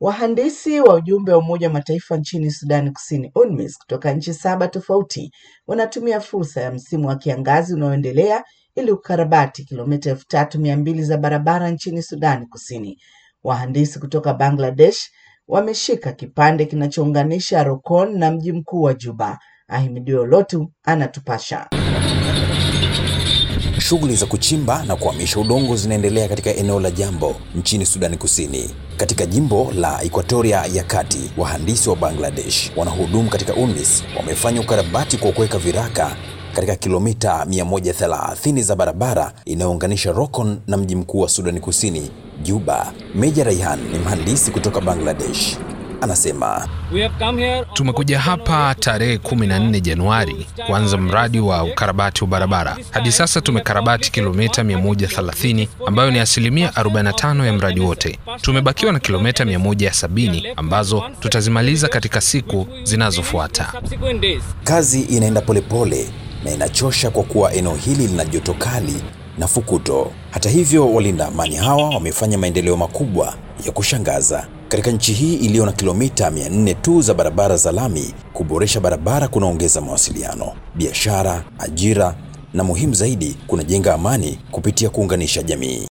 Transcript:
Wahandisi wa ujumbe wa Umoja wa Mataifa nchini Sudani Kusini UNMISS kutoka nchi saba tofauti wanatumia fursa ya msimu wa kiangazi unaoendelea ili kukarabati kilomita elfu tatu mia mbili za barabara nchini Sudani Kusini. Wahandisi kutoka Bangladesh wameshika kipande kinachounganisha Rokon na mji mkuu wa Juba. Ahimidiwe Lotu anatupasha. Shughuli za kuchimba na kuhamisha udongo zinaendelea katika eneo la Jambo nchini Sudani Kusini. Katika jimbo la Equatoria ya Kati, wahandisi wa Bangladesh wanahudumu katika UNMISS wamefanya ukarabati kwa kuweka viraka katika kilomita 130 za barabara inayounganisha Rokon na mji mkuu wa Sudani Kusini, Juba. Meja Raihan ni mhandisi kutoka Bangladesh. Anasema Tumekuja hapa tarehe 14 Januari kuanza mradi wa ukarabati wa barabara. Hadi sasa tumekarabati kilomita 130 ambayo ni asilimia 45 ya mradi wote. Tumebakiwa na kilomita 170 ambazo tutazimaliza katika siku zinazofuata. kazi inaenda polepole na inachosha kwa kuwa eneo hili lina joto kali na fukuto. Hata hivyo, walinda amani hawa wamefanya maendeleo makubwa ya kushangaza katika nchi hii iliyo na kilomita 400 tu za barabara za lami. Kuboresha barabara kunaongeza mawasiliano, biashara, ajira na muhimu zaidi, kunajenga amani kupitia kuunganisha jamii.